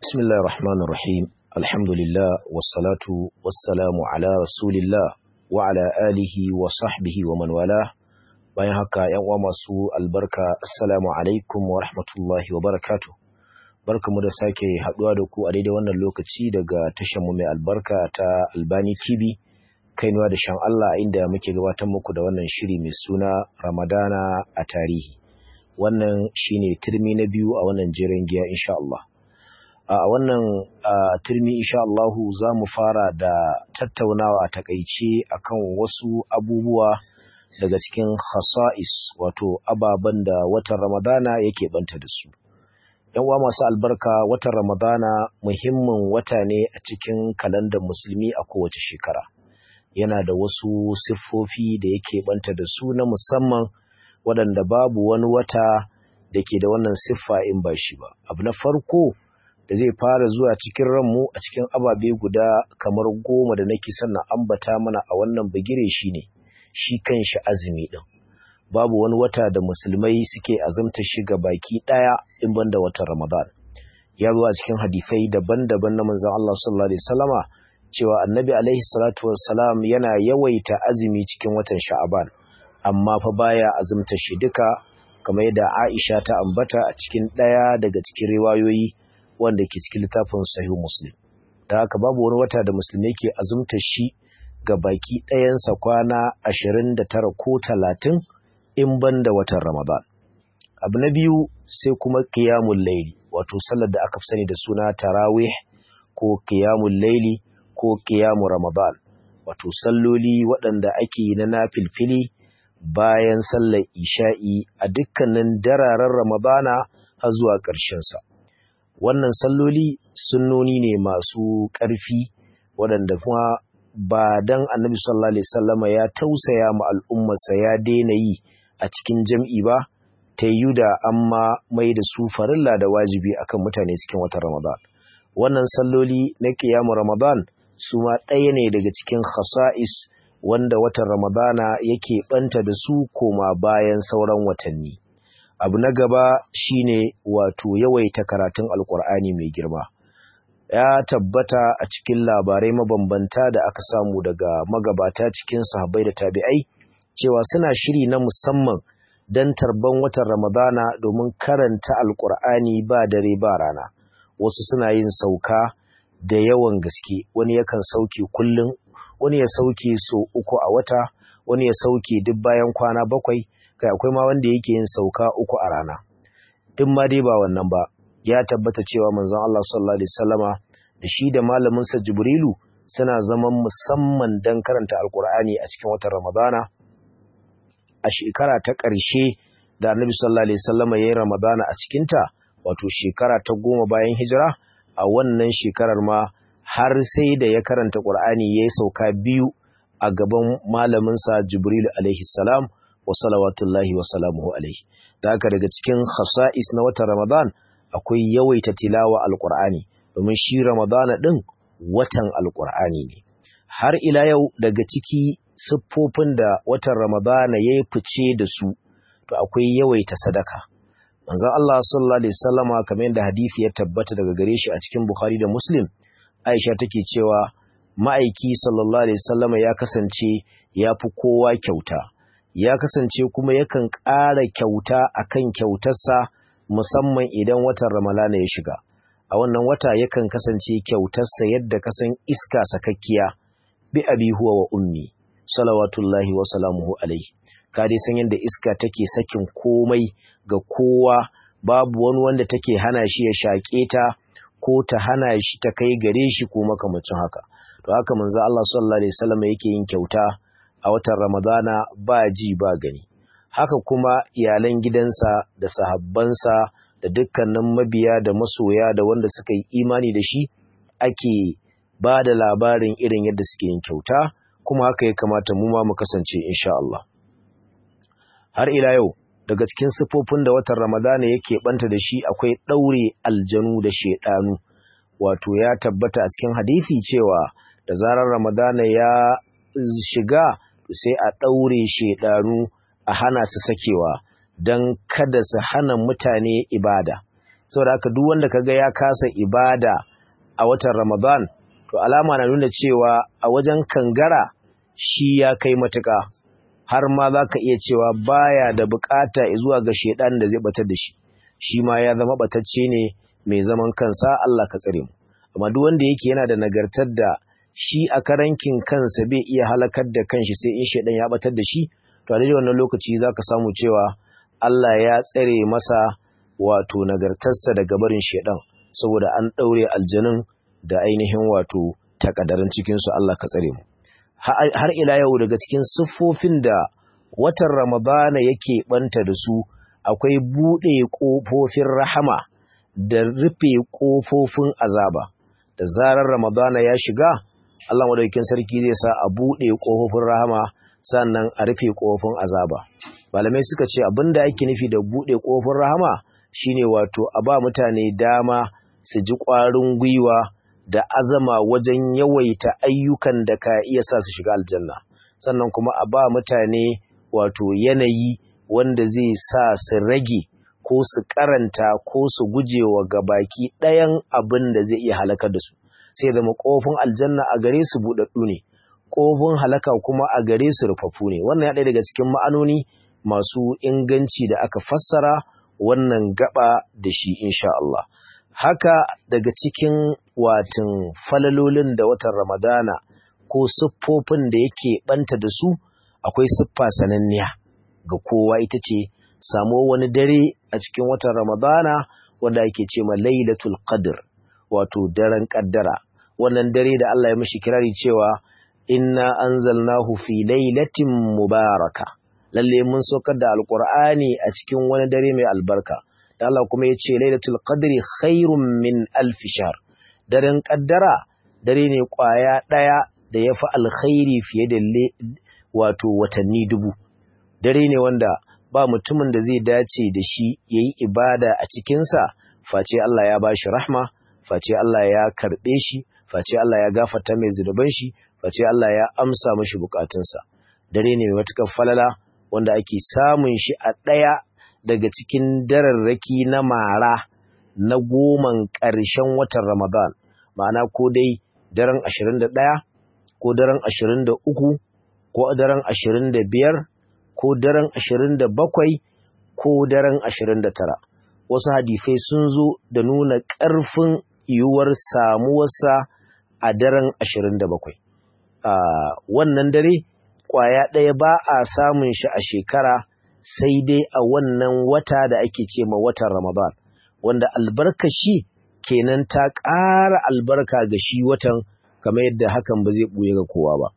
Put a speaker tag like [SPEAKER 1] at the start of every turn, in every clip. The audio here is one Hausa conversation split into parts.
[SPEAKER 1] بسم الله الرحمن الرحيم الحمد لله والصلاة والسلام على رسول الله وعلى آله وصحبه ومن والاه bayan haka ‘yan uwa masu albarka assalamu alaikum wa rahmatullahi wa barakatu barkamu da sake haɗuwa da ku a daidai wannan lokaci daga mu mai albarka ta albani tv kainuwa da shan Allah inda muke gabatar muku da wannan shiri mai suna ramadana a tarihi wannan shine turmi na biyu a wannan jiran giya insha Allah a wannan turmi insha Allah za mu fara da tattaunawa a takaice akan wasu abubuwa daga cikin khasa'is wato ababen da watan Ramadana yake banta da su. ‘Yan uwa masu albarka watan Ramadana muhimmin wata ne a cikin kalandar musulmi a kowace shekara. Yana da wasu siffofi da yake banta da su na musamman waɗanda babu wani wata da ke da wannan siffa in ba shi ba. Abu na farko da zai fara zuwa cikin ranmu a cikin ababe guda kamar goma da nake sannan ambata mana a wannan bigire shi ne. shi kanshi azumi ɗin. Babu wani wata da musulmai suke azumta shi ga baki ɗaya in banda watan Ramadan. Ya zo a cikin hadisai daban-daban na manzon Allah sallallahu alaihi wasallama cewa Annabi alaihi salatu wassalam yana yawaita azumi cikin watan Sha'aban amma fa baya azumta shi duka kamar yadda Aisha ta ambata a cikin ɗaya daga cikin riwayoyi wanda ke cikin littafin Sahih Muslim. Da haka babu wani wata da musulmai ke azumta shi ga baki ɗayansa kwana ashirin da tara ko talatin in ban da watan Ramadan. Abu na biyu sai kuma kiyamun laili, wato sallar da aka fi sani da suna tarawih ko kiyamun laili ko kiyamun Ramadan, wato salloli waɗanda ake yi na nafilfili bayan sallar isha'i a dukkanin dararen Ramadana har zuwa ƙarshensa. Wannan salloli sunnoni ne masu ƙarfi waɗanda kuma ba dan annabi sallallahu alaihi wasallama ya tausaya ma al'ummarsa ya daina yi a cikin jam'i ba ta yi da amma mai da su farilla da wajibi akan mutane cikin watan Ramadan wannan salloli na kiyamu Ramadan su ma ɗaya ne daga cikin khasa'is wanda watan Ramadana yake banta da su koma bayan sauran watanni abu na gaba shine wato yawaita karatun alkur'ani mai girma ya tabbata a cikin labarai mabambanta da aka samu daga magabata cikin sahabbai da tabi'ai cewa suna shiri na musamman don tarban watan ramadana domin karanta alkur'ani ba dare ba rana wasu suna yin sauka da yawan gaske wani yakan sauke kullum wani ya sauke so uku a wata wani ya sauke duk bayan kwana bakwai kai akwai ma wanda yake yin sauka uku a rana in ma dai ba wannan ba ya tabbata cewa manzon Allah sallallahu alaihi wasallama da shi da malamin sa Jibrilu suna zaman musamman dan karanta Alkur'ani a cikin watan Ramadana a shekara ta ƙarshe da Annabi sallallahu alaihi wasallama yayin Ramadana a cikin ta wato shekara ta goma bayan hijira a wannan shekarar ma har sai da ya karanta Qur'ani yayi sauka biyu a gaban malamin sa Jibrilu alaihi salam wa salawatullahi wa salamuhu alaihi da haka daga cikin khasa'is na watan Ramadan akwai yawaita tilawa alqur'ani domin shi Ramadana din watan alqur'ani ne har ila yau daga ciki siffofin da watan Ramadana yayi fice da su to akwai yawaita sadaka manzon Allah sallallahu alaihi wasallama kamar yadda hadisi ya tabbata daga gare shi a cikin Bukhari da Muslim Aisha take cewa ma'aiki sallallahu alaihi wasallama ya kasance ya fi kowa kyauta ya kasance kuma yakan ƙara kyauta akan kyautarsa musamman idan watan Ramalana ya shiga. A wannan wata yakan kasance kyautarsa yadda kasan iska sakakkiya bi abi huwa wa ummi salawatullahi wa salamuhu alaihi. Ka dai san yadda iska take sakin komai ga kowa babu wani wanda take hana shi ya shaƙe ta ko ta hana shi ta kai gare shi ko makamacin haka. To haka manzo Allah sallallahu alaihi wasallam yake yin kyauta a watan Ramadana ba ji ba gani. Haka kuma iyalan gidansa da sahabbansa da dukkanin mabiya da masoya da wanda suka yi imani da shi ake ba da labarin irin yadda suke yin kyauta kuma haka ya kamata mu ma mu kasance insha Allah. Har ila yau daga cikin sifofin da watan Ramadana yake banta da shi akwai ɗaure aljanu da shaiɗanu wato ya tabbata a cikin hadisi cewa da zarar Ramadana ya shiga sai a ɗaure shaidanu a hana su sakewa don kada su hana mutane ibada saboda haka duk wanda kaga ya kasa ibada a watan Ramadan to alama na nuna cewa a wajen kangara shi ya kai matuƙa har ma za ka iya cewa baya da bukata zuwa ga shaidan da zai batar da shi shi ma ya zama batacce ne mai zaman kansa Allah ka tsare mu amma duk wanda yake yana da nagartar da shi a karankin kansa bai iya halakar da kanshi sai in shaidan ya batar da shi to a daidai wannan lokaci zaka samu cewa Allah ya tsare masa wato nagartarsa daga barin shaidan saboda an daure aljanun da ainihin wato takadarin cikin su Allah ka tsare mu har ila yau daga cikin siffofin da watan Ramadana yake banta da su akwai bude kofofin rahama da rufe kofofin azaba da zarar Ramadana ya shiga Allah madaukakin sarki zai sa a bude kofofin rahama sannan a rufe kofofin azaba malamai suka ce abinda ake nufi da bude kofofin rahama shine wato a ba mutane dama su ji ƙwarin gwiwa da azama wajen yawaita ayyukan da ka iya sa su shiga aljanna sannan kuma a ba mutane wato yanayi wanda zai sa su rage ko su karanta ko su gujewa gabaki ɗayan abin da zai iya halakar da su sai zama ƙofin aljanna a gare su buɗaɗɗu ne ƙofin halaka kuma a gare su rufaffu ne wannan ya ɗaya daga cikin ma'anoni masu inganci da aka fassara wannan gaba da shi insha Allah haka daga cikin watan falalolin da watan Ramadana ko siffofin da yake banta da su akwai siffa sananniya ga kowa ita ce samo wani dare a cikin watan Ramadana wanda ake ce ma Lailatul Qadr wato daren kaddara wannan dare da Allah ya mishi kirari cewa inna anzalnahu fi lailatin mubaraka lalle mun saukar da alqur'ani a cikin wani dare mai albarka da Allah kuma ya ce lailatul qadri khairun min alf shahr daren kaddara dare ne kwaya daya da yafi alkhairi fiye da wato watanni dubu dare ne wanda ba mutumin da zai dace da shi yayi ibada a cikin sa face Allah ya bashi rahma face Allah ya karbe shi face Allah ya gafarta mai zunuban shi face Allah ya amsa mashi bukatunsa dare ne mai matukar falala wanda ake samun shi a ɗaya daga cikin dararraki na mara na goman ƙarshen watan Ramadan, ma'ana ko dai daren ashirin da ɗaya, ko daren ashirin da uku, ko daren ashirin da biyar, ko daren ashirin da bakwai, ko daren ashirin da tara. Wasu hadisai sun zo da nuna ƙarfin yiwuwar samuwarsa a daren ashirin da bakwai. Wannan dare, ƙwaya ɗaya ba a samun shi a shekara sai dai a wannan wata da ake ce ma watan Ramadan wanda albarka shi kenan ta ƙara albarka ga shi watan kamar yadda hakan ba zai ɓuye ga kowa ba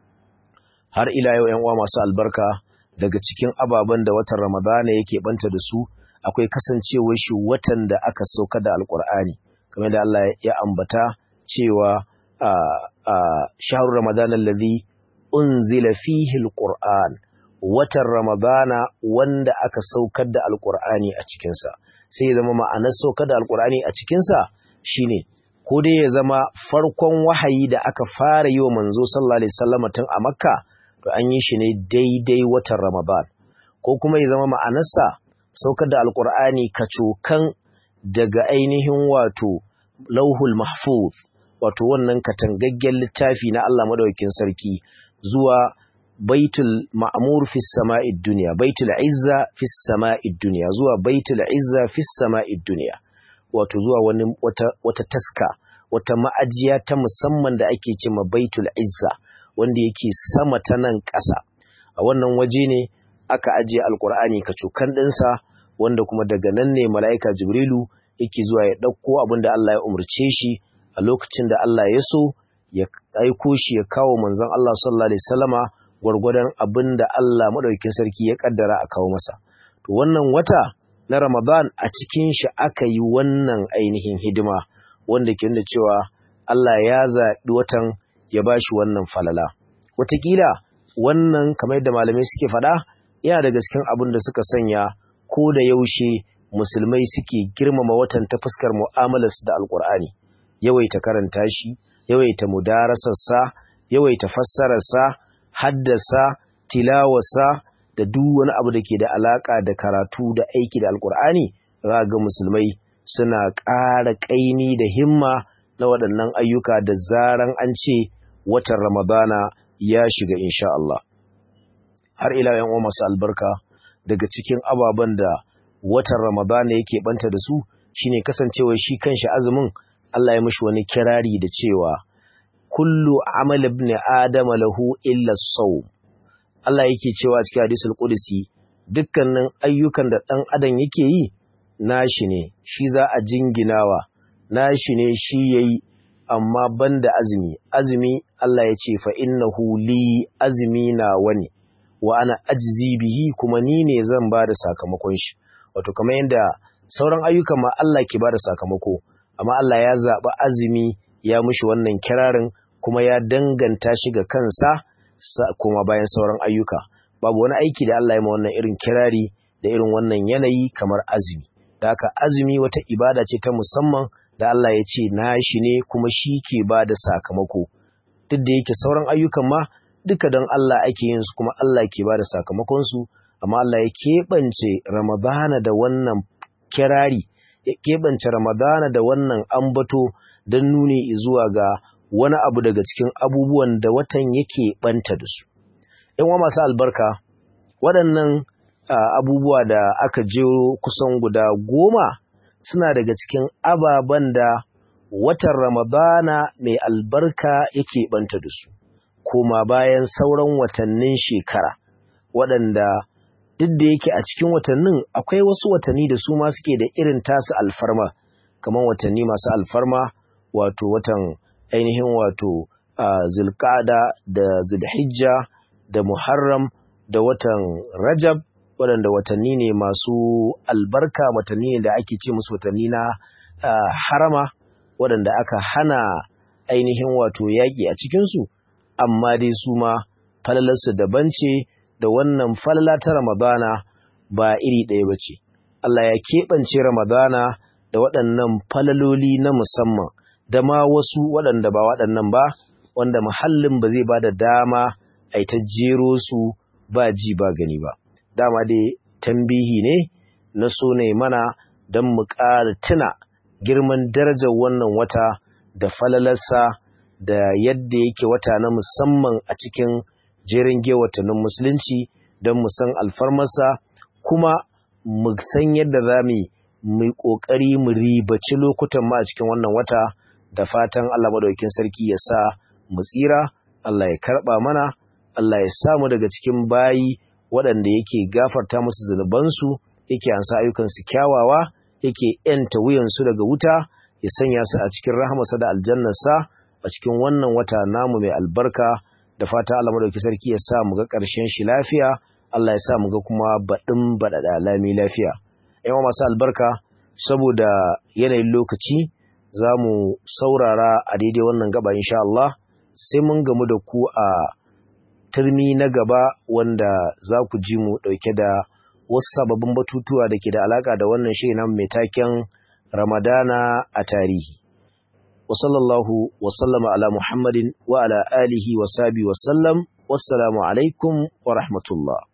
[SPEAKER 1] har ila yau uwa masu albarka daga cikin ababen da watan Ramadan yake banta da su akwai kasancewar shi watan da aka sauka da alkur'ani kamar da Allah ya ambata cewa a a shahru ramadan allazi unzila fihi alquran watan Ramadana wanda aka saukar da Alƙur'ani a cikinsa, sai ya zama ma'anar saukar da Alƙur'ani a cikinsa shi ne, ko dai ya zama farkon wahayi da aka fara yi wa manzo sallallahu Alaihi wasallama tun a Makka, to an yi shi ne daidai watan Ramadan, ko kuma ya zama ma'anarsa saukar da Alƙur'ani kacokan daga ainihin wato lauhul mahfuz, wato wannan katangaggen littafi na Allah madaukakin sarki zuwa baitul ma'mur fi sama'id dunya baitul izza fi sama'id dunya zuwa baitul izza fi sama'id dunya wato zuwa wani wata wata taska wata ma'ajiya ta musamman da ake cewa baitul izza wanda yake sama ta nan ƙasa a wannan waje ne aka ajiye alqur'ani kacokan dinsa wanda kuma daga nan ne mala'ika jibrilu yake zuwa ya dauko abinda Allah ya umurce shi a lokacin da Allah ya so ya aiko shi ya kawo manzon Allah sallallahu alaihi wasallama gwargwadon abin da Allah maɗaukin sarki ya ƙaddara a kawo masa. To wannan wata na Ramadan a cikin shi aka yi wannan ainihin hidima wanda ke nuna cewa Allah ya zaɓi watan ya ba shi wannan falala. Wataƙila wannan kamar yadda malamai suke faɗa yana daga cikin abin da suka sanya ko da yaushe musulmai suke girmama watan ta fuskar mu'amalarsu da alƙur'ani. Yawaita karanta shi, yawaita mudarasarsa, yawaita fassararsa, haddasa tilawarsa da duk wani abu da ke da alaka da karatu da aiki da alkur'ani za ga musulmai suna ƙara ƙaini da himma na waɗannan ayyuka da zaran an ce watan Ramadana ya shiga insha Allah. Har ila yan uwa masu albarka daga cikin ababen da watan Ramadana yake banta da su shine kasancewa shi kanshi azumin Allah ya mishi wani kirari da cewa kullu amal ibn adam lahu illa sawm Allah yake cewa cikin hadisul qudsi dukkanin ayyukan da dan adam yake yi nashi ne shi za a jinginawa nashi ne shi yayi amma banda azumi azumi Allah ya ce fa innahu li azmi na wani wa ana ajzi bihi kuma ni ne zan ba da sakamakon shi wato kamar yadda sauran ayyukan ma Allah ke ba da sakamako amma Allah ya zaɓi azumi ya mushi wannan kirarin kuma ya danganta shi ga kansa kuma bayan sauran ayyuka babu wani aiki da Allah ya ma wannan irin kirari da irin wannan yanayi kamar azumi da haka azumi wata ibada ce ta musamman da Allah ya ce nashi ne kuma shi ke ba da sakamako duk da yake sauran ayyukan ma duka don Allah ake yin su kuma Allah ke ba da sakamakonsu amma Allah ya keɓance Ramadana da wannan kirari ya keɓance Ramadana da wannan ambato don nuni zuwa ga wani abu daga cikin abubuwan da watan yake ɓanta da su. ‘Yan masu albarka, waɗannan abubuwa da aka jero kusan guda goma suna daga cikin ababen da watan Ramadana mai albarka yake ɓanta da su, koma bayan sauran watannin shekara, waɗanda duk da yake a cikin watannin akwai wasu watanni da su ma suke da irin tasu alfarma, kamar watanni masu alfarma, wato watan ainihin wato zulƙada da zulhijja da muharram da watan rajab waɗanda watanni ne masu albarka watanni ne da ake ce musu watanni na harama waɗanda aka hana ainihin wato yaƙi a cikinsu amma dai su ma falalarsu daban ce da wannan falala ta ramadana ba iri ɗaya ba ce Allah ya keɓance ramadana da waɗannan falaloli na musamman da ma wasu waɗanda ba waɗannan ba wanda muhallin ba zai ba da dama a ta jero su ba ji ba gani ba dama dai tambihi ne na so ne mana don mu ƙara tuna girman darajar wannan wata da falalarsa da yadda yake wata na musamman a cikin jerin watannin musulunci don mu san alfarmarsa kuma mu san yadda za mu mu ƙoƙari mu ribaci lokutan ma a cikin wannan wata da fatan Allah madaukakin sarki ya sa mu tsira Allah ya karɓa mana Allah ya samu daga cikin bayi waɗanda yake gafarta musu zunubansu yake ansa ayyukansu kyawawa yake ‘yanta wuyansu daga wuta ya sanya su a cikin rahamarsa da aljannarsa a cikin wannan wata namu mai albarka da fata Allah madauki sarki ya sa mu ga ƙarshen shi lafiya Allah ya sa mu ga kuma baɗin baɗaɗa lami lafiya yawa masu albarka saboda yanayin lokaci za mu saurara a daidai wannan gaba insha Allah sai mun gamu da ku a turmi na gaba wanda za ku ji mu ɗauke da wasu sababbin batutuwa da ke da alaƙa da wannan shirin nan mai taken Ramadana a tarihi. Wa sallallahu wa sallama ala Muhammadin wa ala alihi wa sabi wa sallam. Wassalamu alaikum wa rahmatullah.